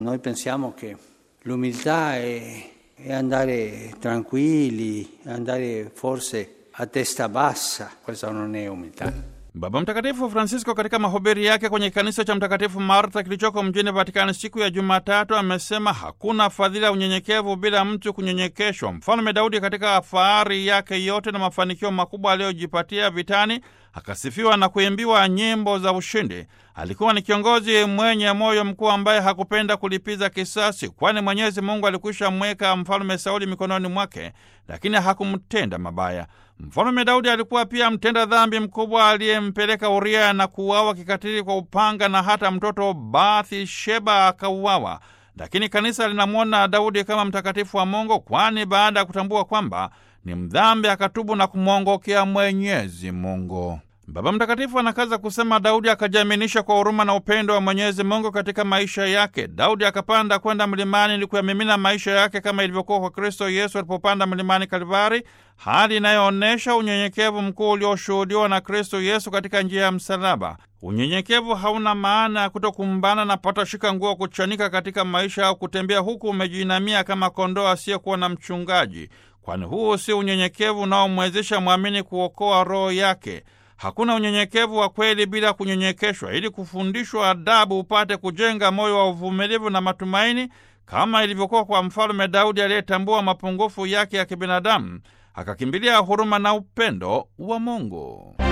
Noi pensiamo che l'umiltà è, è andare tranquilli, andare forse a testa bassa, questa non è umiltà. Baba Mtakatifu Francisco katika mahubiri yake kwenye kanisa cha Mtakatifu Marta kilichoko mjini Vatikani siku ya Jumatatu amesema hakuna fadhila ya unyenyekevu bila mtu kunyenyekeshwa. Mfalme Daudi katika fahari yake yote na mafanikio makubwa aliyojipatia vitani akasifiwa na kuimbiwa nyimbo za ushindi. Alikuwa ni kiongozi mwenye moyo mkuu ambaye hakupenda kulipiza kisasi, kwani Mwenyezi Mungu alikwisha mweka mfalme Sauli mikononi mwake, lakini hakumtenda mabaya. Mfalme Daudi alikuwa pia mtenda dhambi mkubwa aliyempeleka Uria na kuuawa kikatili kwa upanga na hata mtoto Bathsheba akauawa. Lakini kanisa linamwona Daudi kama mtakatifu wa Mungu, kwani baada ya kutambua kwamba ni mdhambi akatubu na kumwongokea Mwenyezi Mungu. Baba Mtakatifu anakaza kusema Daudi akajiaminisha kwa huruma na upendo wa Mwenyezi Mungu katika maisha yake. Daudi akapanda kwenda mlimani ili kuyamimina maisha yake kama ilivyokuwa kwa Kristo Yesu alipopanda mlimani Kalvari, hali inayoonyesha unyenyekevu mkuu ulioshuhudiwa na Kristo Yesu katika njia ya msalaba. Unyenyekevu hauna maana ya kutokumbana na patashika nguo kuchanika katika maisha au kutembea huku umejiinamia kama kondoo asiyekuwa na mchungaji, kwani huu si unyenyekevu unaomwezesha mwamini kuokoa roho yake. Hakuna unyenyekevu wa kweli bila kunyenyekeshwa, ili kufundishwa adabu upate kujenga moyo wa uvumilivu na matumaini, kama ilivyokuwa kwa mfalme Daudi aliyetambua mapungufu yake ya kibinadamu akakimbilia huruma na upendo wa Mungu.